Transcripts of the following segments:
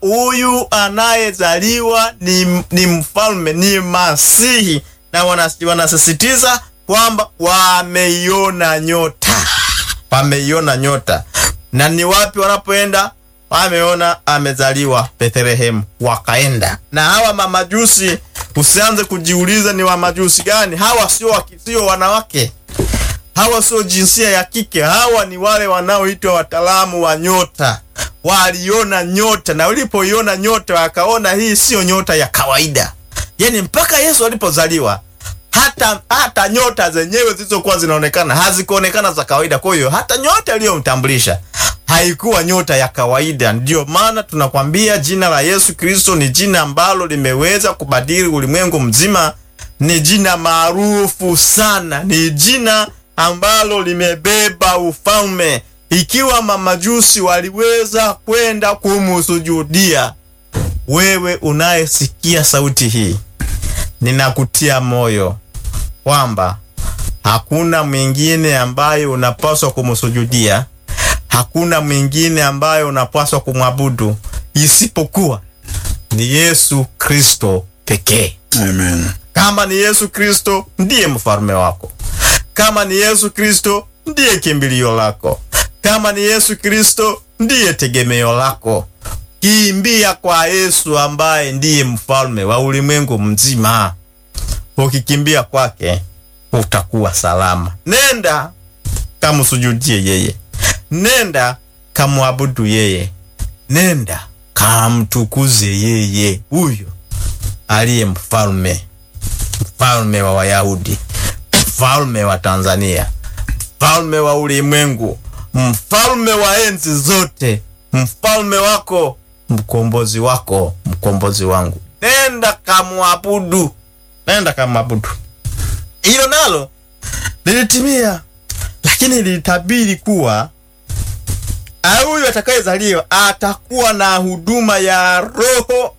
huyu anayezaliwa ni, ni mfalme, ni Masihi, na wanas- wanasisitiza kwamba wameiona nyota, wameiona nyota. Na ni wapi wanapoenda? Wameona amezaliwa Bethlehemu, wakaenda. Na hawa mamajusi, usianze kujiuliza ni wamajusi gani hawa. Sio waki- sio wanawake hawa sio jinsia ya kike, hawa ni wale wanaoitwa wataalamu wa nyota. Waliona nyota, na walipoiona nyota wakaona hii siyo nyota ya kawaida. Yani mpaka Yesu alipozaliwa hata hata nyota zenyewe zilizokuwa zinaonekana hazikuonekana za kawaida. Kwa hiyo hata nyota iliyomtambulisha haikuwa nyota ya kawaida. Ndiyo maana tunakwambia jina la Yesu Kristo ni jina ambalo limeweza kubadili ulimwengu mzima. Ni jina maarufu sana, ni jina ambalo limebeba ufalme. Ikiwa mamajusi waliweza kwenda kumusujudia, wewe unayesikia sauti hii, ninakutia moyo kwamba hakuna mwingine ambaye unapaswa kumsujudia, hakuna mwingine ambaye unapaswa kumwabudu isipokuwa ni Yesu Kristo pekee. Amen. Kama ni Yesu Kristo ndiye mfalme wako, kama ni Yesu Kristo ndiye kimbilio lako, kama ni Yesu Kristo ndiye tegemeo lako, kimbia kwa Yesu ambaye ndiye mfalme wa ulimwengu mzima. Ukikimbia kwake utakuwa salama. Nenda kamsujudie yeye, nenda kamwabudu yeye, nenda kamtukuze yeye, huyo aliye mfalme mfalme wa Wayahudi, mfalme wa Tanzania, mfalme wa ulimwengu, mfalme wa enzi zote, mfalme wako, mkombozi wako, mkombozi wangu. Nenda kamwabudu, nenda kamwabudu. Hilo nalo lilitimia, lakini lilitabiri kuwa ah, huyu atakayezaliwa atakuwa na huduma ya Roho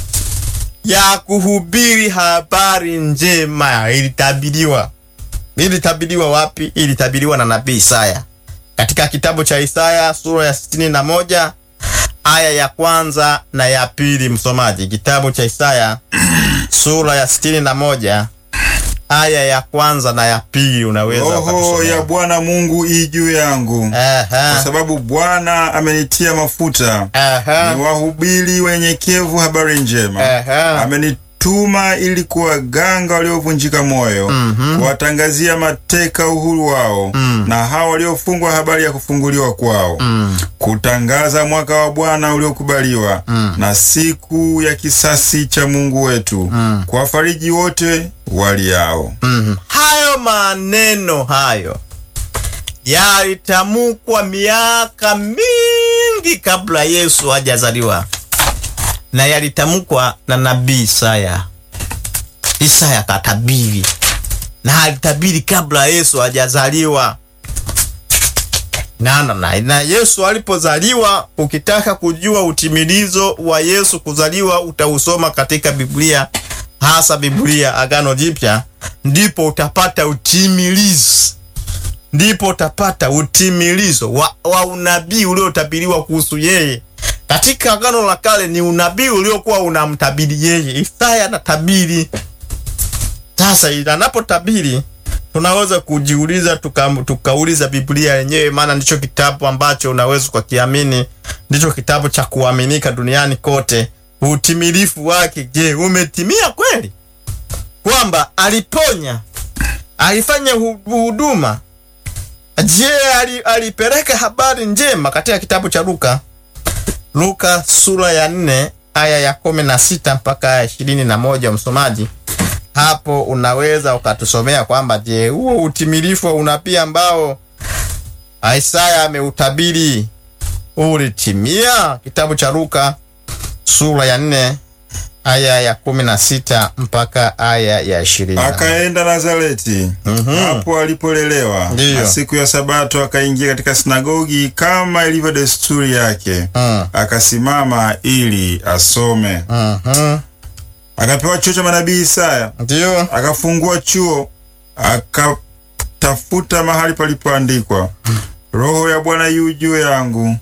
ya kuhubiri habari njema. Ilitabiriwa, ilitabiriwa wapi? Ilitabiriwa na nabii Isaya katika kitabu cha Isaya sura ya sitini na moja aya ya kwanza na ya pili. Msomaji, kitabu cha Isaya sura ya sitini na moja aya ya kwanza na ya pili, unaweza Roho ukatusomea. ya Bwana Mungu i juu yangu, kwa Aha, sababu Bwana amenitia mafuta aha, niwahubiri wenyekevu habari njema. aha. Amenituma ili kuwaganga waliovunjika moyo, kuwatangazia mateka uhuru wao, na hao waliofungwa habari ya kufunguliwa kwao, kutangaza mwaka wa Bwana uliokubaliwa na siku ya kisasi cha Mungu wetu, kuwafariji wote waliao. Mhm. Hayo maneno hayo yalitamkwa miaka mingi kabla Yesu hajazaliwa, na yalitamkwa na nabii Isaya. Isaya katabiri, na alitabiri kabla Yesu hajazaliwa. Na, na, na, na Yesu alipozaliwa, ukitaka kujua utimilizo wa Yesu kuzaliwa utausoma katika Biblia, hasa Biblia Agano Jipya, ndipo utapata utimilizo, ndipo utapata utimilizo wa, wa unabii uliotabiriwa kuhusu yeye. Katika Agano la Kale ni unabii uliokuwa unamtabiri yeye. Isaya anatabiri. Sasa anapotabiri tunaweza kujiuliza tuka, tukauliza Biblia yenyewe, maana ndicho kitabu ambacho unaweza ukakiamini, ndicho kitabu cha kuaminika duniani kote. Utimilifu wake, je, umetimia kweli? Kwamba aliponya, alifanya hu- huduma. Je, ali, alipeleka habari njema katika kitabu cha Luka, Luka sura ya nne aya ya kumi na sita mpaka aya ishirini na moja msomaji hapo unaweza ukatusomea kwamba je, huo utimilifu wa unabii ambao Isaya ameutabiri ulitimia? Kitabu cha Luka sura ya nne aya ya kumi na sita mpaka aya ya ishirini. Akaenda Nazareti hapo alipolelewa, Ndiyo. na siku ya Sabato akaingia katika sinagogi kama ilivyo desturi yake, Mm. akasimama ili asome. Mhm. Akapewa chuo cha manabii Isaya, Ndiyo. akafungua chuo, akatafuta mahali palipoandikwa, Roho ya Bwana yu juu yangu,